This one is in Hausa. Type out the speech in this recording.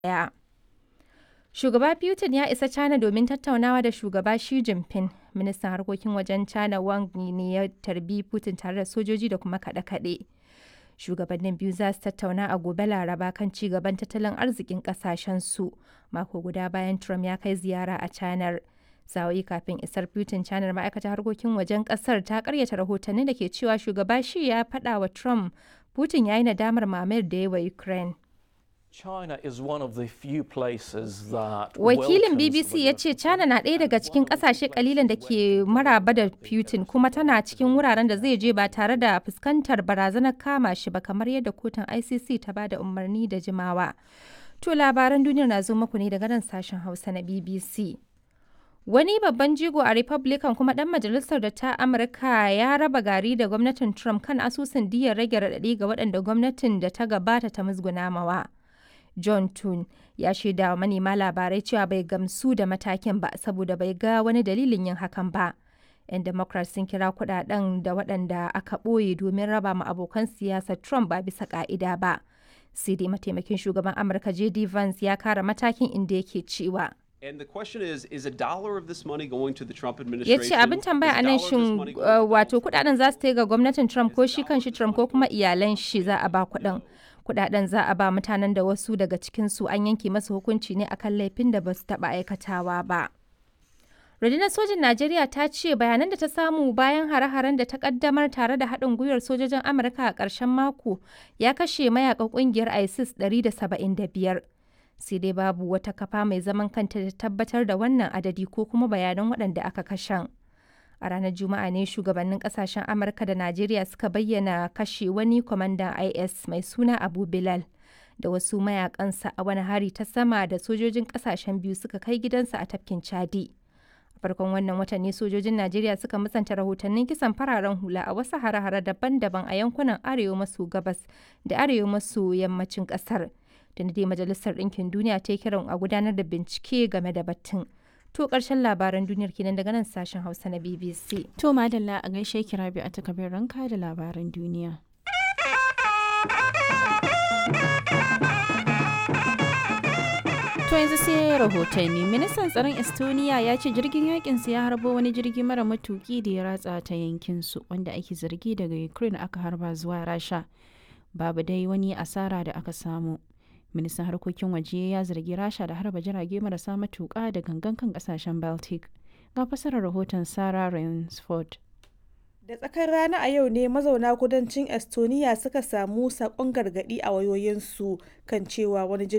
ɗaya. Shugaba Putin ya isa China domin tattaunawa da shugaba Xi Jinping. Ministan harkokin wajen China Wang Yi ne ya tarbi Putin tare da sojoji da kuma kaɗe-kaɗe. Shugabannin biyu za su tattauna a gobe Laraba kan ci gaban tattalin arzikin ƙasashensu. Mako guda bayan Trump ya kai ziyara a China. Sa'o'i kafin isar Putin China ma'aikatar harkokin wajen ƙasar ta karyata rahotanni da ke cewa shugaba Xi ya faɗa wa Trump Putin ya yi nadamar mamayar da ya wa Ukraine. China is one of the few places that Wakilin welcomes BBC ya the- ce China na ɗaya daga cikin ƙasashe kalilan da ke maraba da Putin kuma tana cikin wuraren da zai je ba tare da fuskantar barazanar kama shi ba kamar yadda kotun ICC ta ba da umarni da jimawa. To labaran duniyar na zo muku ne daga nan sashen Hausa na BBC. Wani babban jigo a Republican kuma ɗan majalisar da ta Amurka ya raba gari da gwamnatin Trump kan asusun diyar rage raɗaɗi ga waɗanda gwamnatin da ta gabata ta musguna mawa. John Tun ya shaida wa manema labarai cewa bai gamsu da matakin ba saboda bai ga wani dalilin yin hakan ba. 'Yan Democrats sun kira kudaden da waɗanda aka ɓoye domin raba ma abokan siyasar Trump ba bisa ƙa'ida ba. Sai dai mataimakin shugaban Amurka J.D. Vance ya kara matakin inda yake cewa. And the question is, is a dollar of this money going to the Trump ya administration? ce abin tambaya a Is nan dollar of this shin money going uh, to the wato kudaden za su ta ga gwamnatin trump ko shi kanshi trump ko kuma iyalan shi za a ba kudin kudaden za a ba mutanen da wasu daga cikinsu an yanke masa hukunci ne akan laifin da ba su taba aikatawa ba rundunar sojin najeriya ta ce bayanan da ta samu bayan hare-haren da ta kaddamar tare da haɗin gwiwar sojojin amurka a ƙarshen mako ya kashe mayakan ƙungiyar isis 175 sai dai babu wata kafa mai zaman kanta da tabbatar da wannan adadi ko kuma bayanan waɗanda aka kashen. A ranar Juma'a ne shugabannin kasashen Amurka da Najeriya suka bayyana kashe wani kwamandan IS mai suna Abu Bilal da wasu mayakansa a wani hari ta sama da sojojin kasashen biyu suka kai gidansa a tafkin Chadi. A farkon wannan watan ne sojojin Najeriya suka musanta rahotannin kisan fararen hula a wasu hare-hare daban-daban a yankunan arewa maso gabas da arewa maso yammacin kasar. Da dai Majalisar Ɗinkin Duniya ta yi kiran a gudanar da bincike game da batun. To ƙarshen labaran duniyar kenan daga nan sashen Hausa na BBC. To madalla a gaishe ki Rabi a takabin ranka da labaran duniya. To yanzu sai rahotanni ministan tsaron Estonia ya ce jirgin yakin ya harbo wani jirgi mara matuki da ya ratsa ta yankin su wanda ake zargi daga Ukraine aka harba zuwa Rasha. Babu dai wani asara da aka samu. Ministan harkokin waje ya zargi Rasha da harba jirage marasa matuka da gangan kan kasashen Baltic. Ga fasarar rahoton Sarah Rainsford. Da tsakar rana a yau ne mazauna kudancin Estonia suka samu sakon gargadi a wayoyinsu kan cewa wani jirgin